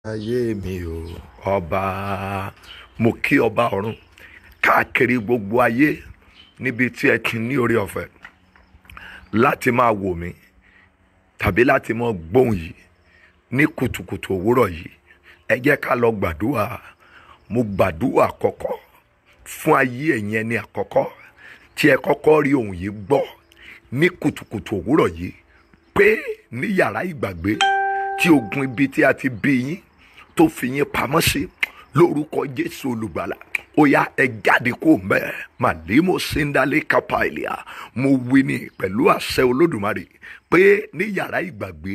ayé mi o ọba mo kí ọba ọ̀run káàkiri gbogbo ayé níbi tí ẹ ti ní oore ọ̀fẹ́ láti máa wò mí tàbí láti máa gbóhùn yìí ní kùtùkùtù òwúrọ̀ yìí ẹ jẹ́ ká lọ gbàdúrà mo gbàdúrà àkọ́kọ́ fún ayé ẹ̀yin ẹni àkọ́kọ́ tí ẹ kọ́kọ́ rí ohùn yìí gbọ́ ní kùtùkùtù òwúrọ̀ yìí pé ní yàrá ìgbàgbé tí ogun ibi tí a ti bí yín tó fi yín pamọ́ sí lórúkọ jésù olùgbàlà ó yá ẹ jáde kó mbẹ màlímọ síndálẹ kápáìlìà mo wí ní pẹ̀lú àṣẹ olódùmarè pé ní yàrá ìgbàgbé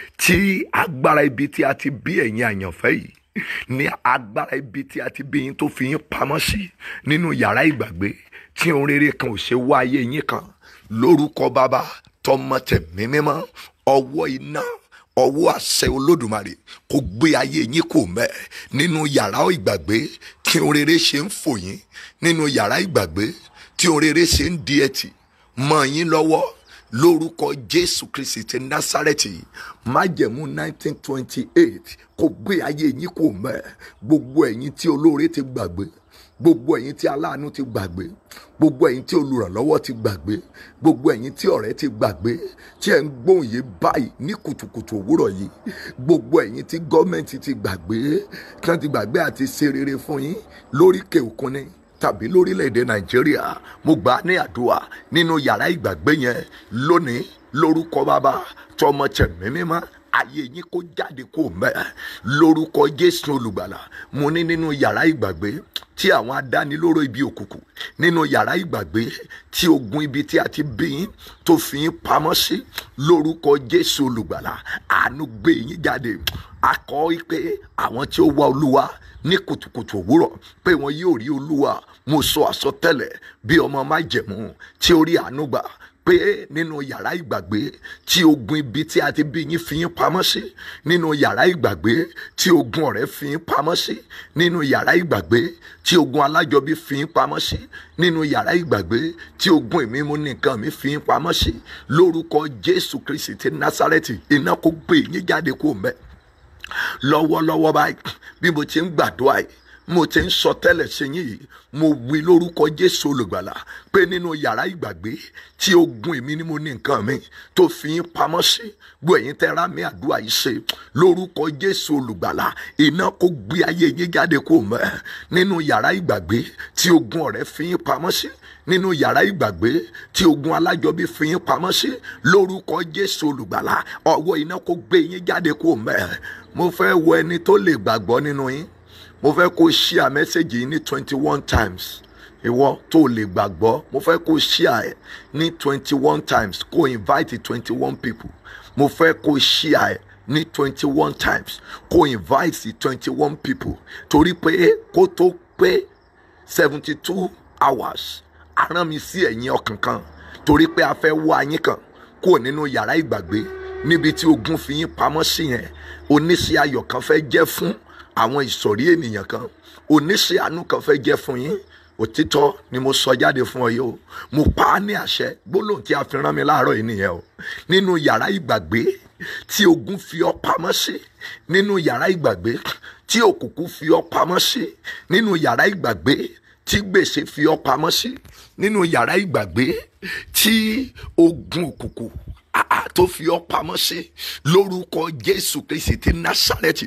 tí agbára ibi tí a ti bí ẹ̀yin àyànfẹ́ yìí ní agbára ibi tí a ti bí yín tó fi yín pamọ́ sí nínú yàrá ìgbàgbé tí ohun rere kan ò ṣe wá ayé yín kan lórúkọ bàbá tọmọ tẹ̀mí mímọ́ ọwọ́ iná ọwọ́ àṣẹ olódùmarè kò gbé ayé yín kò mẹ́ nínú yàrá ìgbàgbé tí ohun rere ṣe ń fò yín nínú yàrá ìgbàgbé tí ohun rere ṣe ń di ẹtì mọ́ yín lọ́wọ́ lórúkọ jésù kristi ti násárẹ́tì májẹ̀mú 1928 kò gbé ayé yín kò mẹ́ gbogbo ẹ̀yin tí olóore ti gbàgbé gbogbo ẹ̀yin tí aláàánú ti gbàgbé gbogbo ẹ̀yin tí olùrànlọ́wọ́ ti gbàgbé gbogbo ẹ̀yin tí ọ̀rẹ́ ti gbàgbé tí ẹ̀ ń gbóhùn yìí báyìí ní kùtùkùtù òwúrọ̀ yìí gbogbo ẹ̀yin tí gọ́ọ̀mẹ̀ntì ti gbàgbé tí wọ́n ti gbàgbé àti ṣe rere fún yín lóríkè òkun ni tàbí lórílẹ̀‐èdè nàìjíríà mo gbà á ní àdúrà nínú yàrá ìgbàgbé yẹn lónìí lórúkọ bàbá tọmọ tẹ̀mí mímọ́ ayé yín kó jáde kó mẹ́ lórúkọ jésù olùgbàlà mo ní nínú yàrá ìgbàgbé tí àwọn adánilóró ibi òkùnkùn nínú yàrá ìgbàgbé tí ogun ibi tí a ti bí yín tó fi yín pamọ́ sí lórúkọ jésù olùgbàlà àánú gbé yín jáde akọ pé àwọn tí ó wá olúwa ní kùtùkùtù òwúrọ̀ pé wọn yóò rí olúwa mo sọ àsọtẹ́lẹ̀ bí ọmọ májẹ̀mú tí ó rí àánú gbà pé nínú yàrá ìgbàgbé tí ogun ibi tí a ti bí yín fi yín pamọ́ sí nínú yàrá ìgbàgbé tí ogun ọ̀rẹ́ fi yín pamọ́ sí nínú yàrá ìgbàgbé tí ogun alájọbí fi yín pamọ́ sí nínú yàrá ìgbàgbé tí ogun ìmímú nìkan mi fi yín pamọ́ sí lórúkọ jésù kristi ti násárẹ́tì iná kó gbé yín jáde kó mẹ́ lọ́wọ́lọ́wọ́ báyìí bí mo ti ń gbàdúrà yìí mo ti ń sọ tẹ́lẹ̀ sí yín yìí mo wí lórúkọ jésù olùgbàlà pé nínú yàrá ìgbàgbé tí ogun èmi ni mo ní nǹkan mi tó fi yín pamọ́ sí gbọ́ ẹ̀yin tẹ́ ra mi àdúrà yìí ṣe lórúkọ jésù olùgbàlà iná kó gbé ayé yín jáde kó mẹ́ nínú yàrá ìgbàgbé tí ogun ọ̀rẹ́ fi yín pamọ́ sí nínú yàrá ìgbàgbé tí ogun alájọbí fi yín pamọ́ sí lórúkọ jésù olùgbàlà ọwọ́ iná kó gbé yín jáde kó mẹ́ mo fẹ́ wo ẹni tó lè gbàgbọ́ nínú yín mo fẹ́ kó share message yìí ní twenty one times ìwọ tó lè gbàgbọ́ mo fẹ́ kó share ẹ̀ ní twenty one times kó invite twenty one people mo fẹ́ kó share ẹ̀ ní twenty one times kó invite twenty one people torí pé kó tó pé seventy two hours aràn mi sí ẹ̀yìn ọkàn kan torí pé a fẹ́ wá yín kan kúrò nínú yàrá ìgbàgbé níbi tí ogun fi yín pamọ́ sí yẹn oníṣẹ́ ayọ̀ kan fẹ́ jẹ́ fún àwọn ìsọ̀rí ènìyàn kan oníṣẹ́ àánú kan fẹ́ jẹ́ fún yín òtítọ́ ni mo sọ jáde fún ọ yìí o mo pa á ní àṣẹ gbólóhùn tí a fi rán mi láàárọ̀ yìí nìyẹn o nínú yàrá ìgbàgbé tí ogun fi ọ pamọ́ sí nínú yàrá ìgbàgbé tí òkùnkùn fi ọ pamọ́ sí nínú yàrá ìgbàgbé tí gbèsè fi ọ pamọ́ sí nínú yàrá ìgbàgbé tí ogun òkùnkùn tó fi ọ pamọ́ sí lórúkọ jésù kristi ti násàrẹ́tì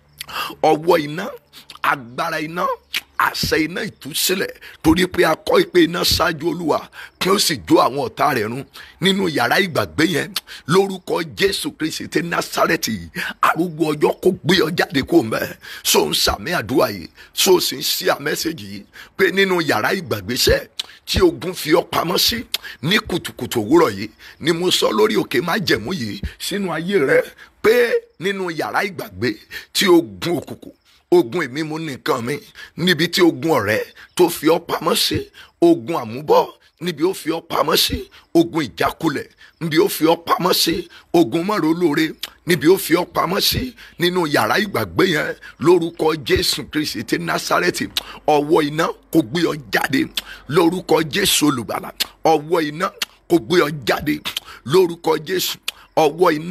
ọwọ́ iná agbára iná àṣẹ iná ìtúsílẹ̀ torí pé a kọ́ ìpè iná ṣáájú olúwa kí ó sì jó àwọn ọ̀tá rẹ̀ run nínú yàrá ìgbàgbé yẹn lórúkọ jésù kristi ti násàrẹ́tì arúgbó ọjọ́ kó gbé ọ jáde kó mẹ́ so ń sàmì àdúrà yìí so sì ń ṣí àmẹ́sẹ̀gì yìí pé nínú yàrá ìgbàgbéṣẹ́ tí ogun fi ọ pamọ́ sí ní kùtùkùtù òwúrọ̀ yìí ni mo sọ lórí òkè májẹ̀mú yìí sínú ayé rẹ pé nínú yàrá ìgbàgbé tí ogun òkùnkùn ogun èmi mú nìkan mi níbi tí ogun ọ̀rẹ́ tó fi ọ́ pamọ́ sí ogun àmúbọ̀ níbi ó fi ọ́ pamọ́ sí ogun ìjákulẹ̀ níbi ó fi ọ́ pamọ́ sí ogun mọ́rọ̀ olóore níbi ó fi ọ́ pamọ́ sí nínú yàrá ìgbàgbé yẹn lórúkọ jésù kristi ti násárẹ́tì ọwọ́ iná kò gbé ọ jáde lórúkọ jésù olùgbàlà ọwọ́ iná kò gbé ọ jáde lórúkọ jésù ọwọ́ iná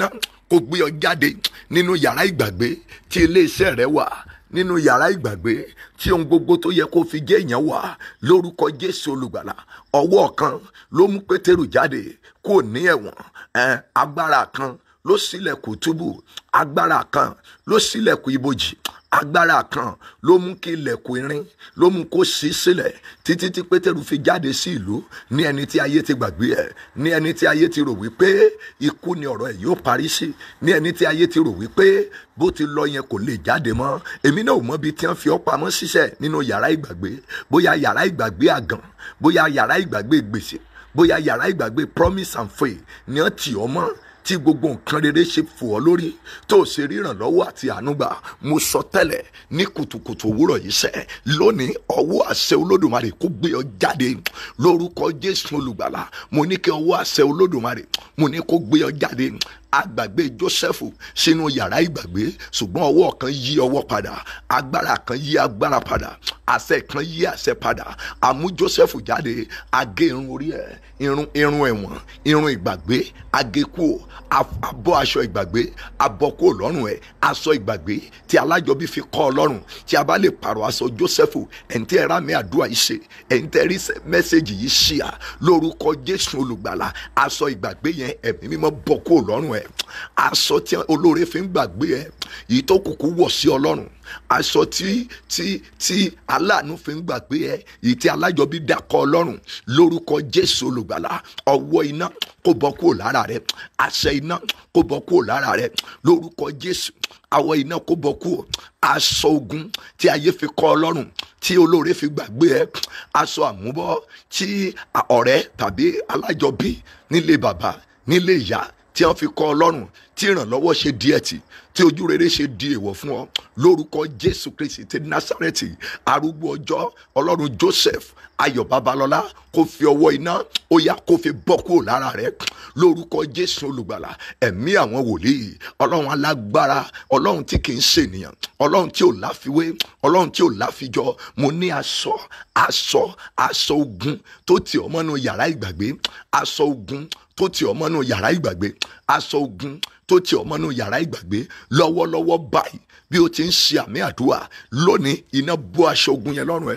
kó gbé ọ jáde nínú yàrá ìgbàgbé tí iléeṣẹ́ rẹ wà nínú yàrá ìgbàgbé tí ohun gbogbo tó yẹ kó fi jẹ́ èèyàn wà lórúkọ jésù olùgbàlà ọwọ́ kan ló mú pétérù jáde kó ní ẹ̀wọ̀n ẹ̀ agbára kan ló ṣílẹ̀kùn túbú agbára kan ló ṣílẹ̀kùn ibojì agbára kan ló mú kí ilẹ̀kùn irin ló mú kó ṣí sílẹ̀ títí tí pétérù fi jáde sí ìlú ní ẹni tí ayé ti gbàgbé ẹ̀ ní ẹni tí ayé ti rò wípé ikú ni ọ̀rọ̀ ẹ̀ yóò parí sí ní ẹni tí ayé ti rò wípé bó ti lọ yẹn kò lè jáde mọ́ èmi náà ò mọ ibi tí wọ́n fi ọ́ pamọ́ síṣẹ́ nínú yàrá ìgbàgbé bóyá yàrá ìgbàgbé àgàn bóyá yàrá ìgbàgbé gbèsè bóyá yàrá ìgbàgbé promise and faith ni wọ́n tì ọ́ mọ́ tí gbogbo nǹkan rere ṣe fò ọ́ lórí tó o ṣe ríran lọ́wọ́ àti ànúgbà mo sọ tẹ́lẹ̀ ní kùtùkùtù òwúrọ̀ yìí sẹ́ lónìí ọwọ́ àṣẹ olódùmarè kó gbé ọ jáde lórúkọ jésù olùgbàlà mo ní kí ọwọ́ àṣẹ olódùmarè mo ní kó gbé ọ jáde agbàgbé joseph sínú yàrá ìgbàgbé ṣùgbọ́n ọwọ́ kan yí ọwọ́ padà agbára kan yí agbára padà àṣẹ kan yí àṣẹ padà àmú joseph jáde agé irun orí ẹ̀ irun irun ẹ̀wọ̀n irun ìgbàgbé agékù abọ́ aṣọ ìgbàgbé abọ́kù lọ́rùn ẹ̀ aṣọ ìgbàgbé tí alájọbí fi kọ́ ọ lọ́rùn tí a bá lè pààrọ̀ aṣọ joseph ẹ̀ǹtẹ́ ẹ̀rá mi àdúrà yìí ṣe ẹ̀ǹtẹ́ rí mẹ́sẹ̀gì yìí ṣí à lórúkọ jésù olùgbàlà aṣọ ìgbàgbé yẹn ẹ̀mí mímọ́ bọ́kù lọ́rùn ẹ̀ aṣọ tí olóore fi ń gbàgbé ẹ̀ yìí tó kùkú wọ̀ sí ọlọ́run aṣọ tí tí tí aláàánú fi ń gbàgbé ẹ yìí tí alájọbí dàkọ ọlọ́run lórúkọ jésù olùgbàlà ọwọ́ iná kó bọ́ kúrò lára rẹ àṣẹ iná kó bọ́ kúrò lára rẹ lórúkọ jésù àwọ̀ iná kó bọ́ kúrò aṣọ ogun tí ayé fi kọ́ ọlọ́run tí olóore fi gbàgbé ẹ aṣọ àmúbọ́ tí ọ̀rẹ́ tàbí alájọbí nílé bàbá nílé ìyá tí wọ́n fi kọ́ ọlọ́run tí ìrànlọ́wọ́ ṣe díẹ̀ tì tí ojú rere ṣe di èèwọ̀ fún ọ lórúkọ jésù kristi ti násàrẹ́tì arúgbó ọjọ́ ọlọ́run joseph ayọ̀ babalọ́lá kó fi ọwọ́ iná ó yá kó fi bọ́ kúrò lára rẹ lórúkọ jésù olùgbàlà ẹ̀mí àwọn wòlíì ọlọ́run alágbára ọlọ́run tí kì í ṣènìyàn ọlọ́run tí ò láfiwé ọlọ́run tí ò láfijọ mo ní aṣọ aṣọ aṣọ ogun tó ti ọmọ nù yàrá ìgbàgbé aṣọ ogun tó ti ọmọ nù yàrá ìgbàgbé aṣọ ogun tó ti ọmọ nù yàrá ìgbàgbé lọ́wọ́lọ́wọ́ báyìí bí o ti ń ṣe àmì àdúrà lónìí iná bó aṣọ ogun yẹn lọ́rùn ẹ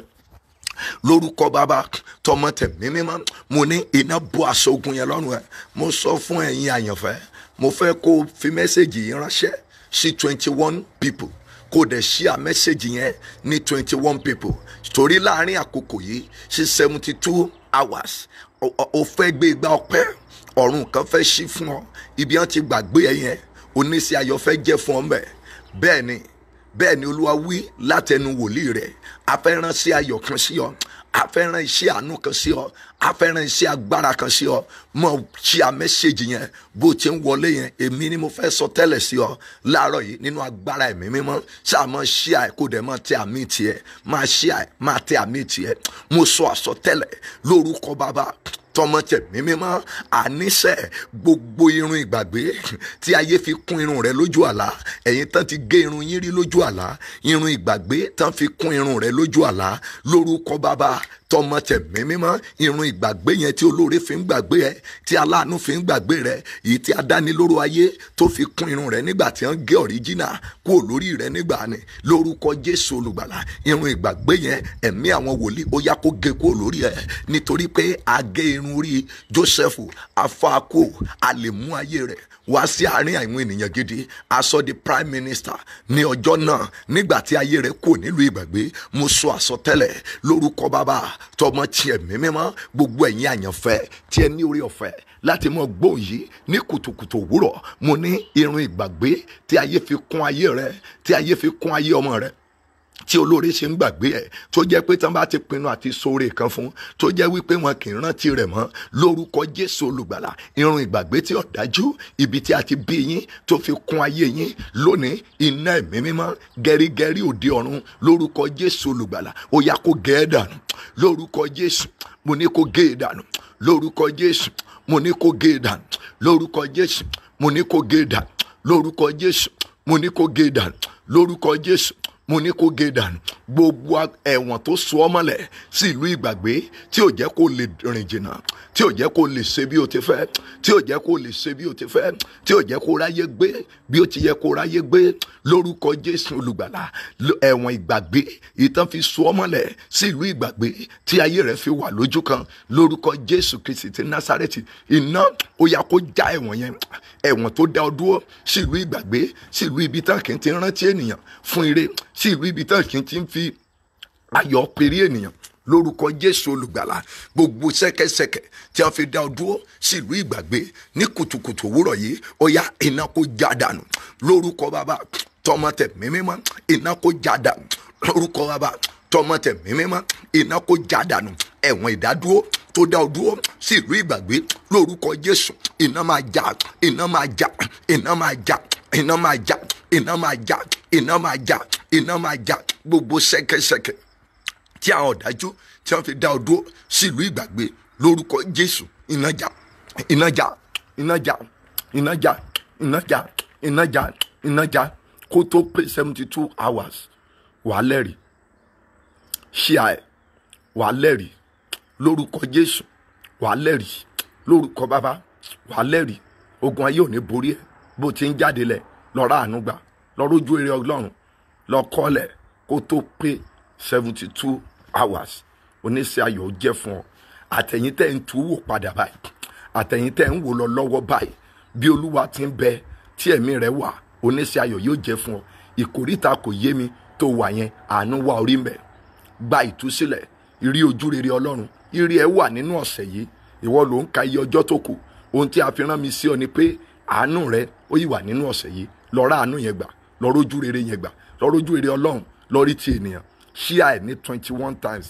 lórúkọ bàbá tọmọ tẹ̀mí mímọ́ mo ní iná bó aṣọ ogun yẹn lọ́rùn ẹ mo sọ fún ẹ̀yin àyànfẹ́ mo fẹ́ kó o fi mẹ́sẹ̀gì yìí ránṣẹ́ sí twenty one people kó o dẹ̀ ṣíà mẹ́sẹ̀gì yẹn ní twenty one people torí láàrin àkókò yìí sí seventy two hours o fẹ́ gbé igbá ọpẹ́ ọ̀run kan fẹ́ ṣí fún ọ ibi wọn ti gbàgbé ẹ yẹn oníṣẹ́ ayọ̀ fẹ́ jẹ́ fún ọ mbẹ̀ bẹ́ẹ̀ ni bẹ́ẹ̀ ni olúwa wí látẹnu wòlíì rẹ̀ afẹ́ràn sí ayọ̀ kan sí ọ afẹ́ràn iṣẹ́ àánú kan sí ọ afẹ́ràn iṣẹ́ agbára kan sí ọ mọ ṣí a mẹ́ṣẹ́jì yẹn bó ti ń wọlé yẹn èmi ni mo fẹ́ sọ tẹ́lẹ̀ sí ọ láàárọ̀ yìí nínú agbára ẹ̀mí mímọ́ ṣáà mọ ṣí à kó dẹ̀ mọ tẹ àmì tiẹ̀ máa ṣí à máa tẹ àmì tiẹ̀ mo sọ àsọtẹ́lẹ̀ lórúkọ bàbá tọmọ tẹ̀mí mímọ́ àníṣe gbogbo irun ìgbàgbé tí ayé fi kún irun rẹ lójú àlá ẹ̀yin tán ti gé irun yín rí lójú àlá irun ìgbàgbé tán fi kún irun rẹ lójú àlá lórúkọ bàbá tọmọ tẹ̀mí mímọ́ irun ìgbàgbé yẹn tí olóore fi ń gbàgbé ẹ tí aláàánú fi ń gbàgbé rẹ èyí tí adánilóró ayé tó fi kún irun rẹ nígbà tí wọ́n gé ọ̀ríjínà kúrò lórí rẹ nígbà ni lórúkọ jésù olùgbàlà irun ìgbàgbé yẹn ẹ̀mí àwọn wòlíì ó yá kó gé kúrò lórí ẹ nítorí pé a gé irun orí joseph afáàkó a lè mú ayé rẹ wá sí àárín àwọn ènìyàn gidi aṣọ di prime minister ní ọjọ́ náà nígbà tí ayé rẹ̀ kò nílùú ìgbàgbé mo sọ àsọtẹ́lẹ̀ lórúkọ bàbá tọmọ tiẹ̀ mímímọ́ gbogbo ẹ̀yin àyànfẹ́ tí ẹ ní orí ọ̀fẹ́ láti mọ gbóhùn yìí ní kùtùkùtù òwúrọ̀ mo ní irun ìgbàgbé tí ayé fi kún ayé rẹ tí ayé fi kún ayé ọmọ rẹ tí olóore ṣe ń gbàgbé ẹ tó jẹ́ pé tán bá ti pinnu àti sóore kan fún tó jẹ́ wípé wọn kì í rántí rẹ̀ mọ́ lórúkọ Jésù olùgbàlà irun ìgbàgbé tí ọ̀dájú ibi tí a ti bí yín tó fi kún ayé yín lónìí iná ẹ̀mí mímọ́ gẹ́rígẹ́rí òde ọ̀run lórúkọ Jésù olùgbàlà ó yá kó gẹ́ ẹ́ dànù lórúkọ Jésù mo ní kó gé e dànù lórúkọ Jésù mo ní kó gé e dànù lórúkọ Jésù mo ní kó gé e dànù lórúkọ Jésù mo ní kó gé e dànù lórúkọ Jésù mo ní kó gé dànù gbogbo ẹ̀wọ̀n tó so ọ́ mọ́lẹ̀ sí ìlú ìgbàgbé tí ò jẹ́ kó lè rìn jìnnà tí ò jẹ́ kó lè ṣe bí o ti fẹ́ tí ò jẹ́ kó lè ṣe bí o ti fẹ́ tí ò jẹ́ kó ráyé gbé bí o ti yẹ kó ráyé gbé lórúkọ jésù olùgbàlà ẹ̀wọ̀n ìgbàgbé ìtàn fi so ọ́ mọ́lẹ̀ sí ìlú ìgbàgbé tí ayé rẹ̀ fi wà lójú kan lórúkọ jésù kristi ti násárẹ́tì iná ó yá kó já ẹ̀wọ̀n yẹn ẹ̀wọ̀n tó dá ọ dúró sí ìlú ìgbàgbé sí ìlú ibi tán kì í ti rántí ènìyàn fún ire sí ìlú ibi tán kì í ti fi ayọ̀ péré ènìyàn lórúkọ jésù olùgbàlà gbogbo ṣẹ̀kẹ̀ṣẹ̀kẹ̀ tí a fi dá ọ dúró sí ìlú ìgbàgbé ní kùtùkùtù òwúrọ̀ yìí ó yá iná kó já dànù lórúkọ bàbá tọmọ tẹ mímímọ́ iná kó já dànù lórúkọ bàbá tọmọ tẹ mímímọ́ iná kó já dànù ẹ̀wọ̀n ìdádúró tó dá ọ dúró sí ìlú ìgbàgbé lórúkọ jésù iná máa já iná máa já iná máa já iná máa já iná máa já iná máa já iná máa já gbogbo ṣẹ̀kẹ̀ṣẹ̀kẹ̀ tí àwọn ọ̀dájú tí wọ́n fi dá ọ dúró sí ìlú ìgbàgbé lórúkọ jésù iná já iná já iná já iná já iná já iná já iná já kó tó pé seventy two hours wàá lẹ́rìí ṣíà ẹ̀ wàá lẹ́rìí lórúkọ jésù wàá lẹ́rìí lórúkọ bàbá wàá lẹ́rìí ogun ayé ò ní borí ẹ̀ bó ti ń jáde lẹ̀ lọ́ra àánú gbà lọ́rọ́jú eré ọlọ́run lọ́kọ́lẹ̀ kó tó pé seventy two hours oníṣẹ́ ayọ̀ jẹ́ fún ọ àtẹ̀yìn tẹ́ ń tu wò padà báyìí àtẹ̀yìn tẹ́ ń wò lọ lọ́wọ́ báyìí bí olúwa ti ń bẹ tí ẹ̀mí rẹ̀ wà oníṣẹ́ ayọ̀ yóò jẹ́ fún ọ ìkórìtà kò yé mi tó wà yẹn àánú wà orí mbẹ gba ìtúsílẹ̀ ìrí ojú rere ọlọ́run ìrí ẹ wà nínú ọ̀sẹ̀ yìí ìwọ ló ń ka iye ọjọ́ tó kù ohun tí a fi rán mi sí ọ ni pé àánú rẹ ó yìí wà nínú ọ̀sẹ̀ yìí lọ rá àánú yẹn gbà lọ rójú rere yẹn gbà lọ rójú rere ọlọ́run lọ rí ti ènìyàn share ní twenty one times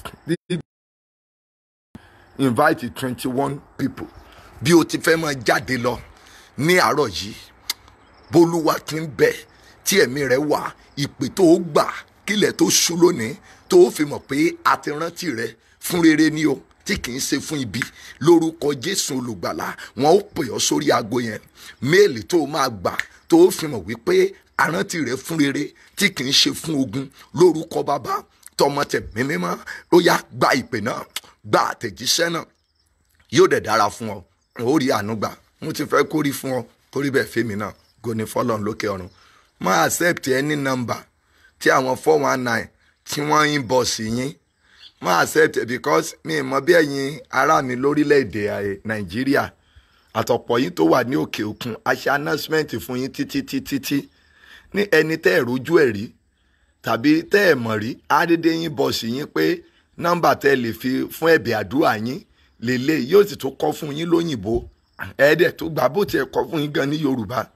invite twenty one people bí o ti fẹ́ máa jáde lọ ní àárọ̀ yìí bólúwa ti ń bẹ tí ẹ̀mí rẹ̀ wà ìpè tó o gbà kílẹ̀ tó ṣú lónìí tó o fi mọ̀ pé a ti rántí rẹ fún rere ni o tí kì í ṣe fún ibi lórúkọ jésù olùgbàlà wọn ó pè ọ́ sórí aago yẹn méèlì tó o máa gbà tó o fi mọ̀ wípé arántí rẹ fún rere tí kì í ṣe fún ogun lórúkọ bàbá tọmọ tẹ mímímọ́ ó yá gba ìpè náà gba àtẹ̀jíṣẹ́ náà yóò dẹ̀ dára fún ọ ó rí àánú gbà mo ti fẹ́ kórí fún ọ kórí bẹ́ẹ̀ fèmí náà goni fọlọ́n lókè ọ̀run má accept any number tí àwọn four one nine tí wọ́n inbox yín má accept because mi mọ bí ẹ̀yin ará mi lórílẹ̀‐èdè nàìjíríà àtọ̀pọ̀ yín tó wà ní òkè òkun a ṣe announcement fún yín títí títí tí ní ẹni tẹ́ ẹ̀ rójú ẹ̀ rí tàbí tẹ́ ẹ̀ mọ̀ rí àdédé yín bọ̀sì yín pé nọ́mbà tẹ́ ẹ lè fi fún ẹ̀bẹ̀ àdúrà yín lélẹ̀ yóò sì tún kọ́ fún yín lóyìnbó ẹ̀ẹ́dẹ̀ tó gbà bó tiẹ̀ kọ́ fún yín gan ní yorùbá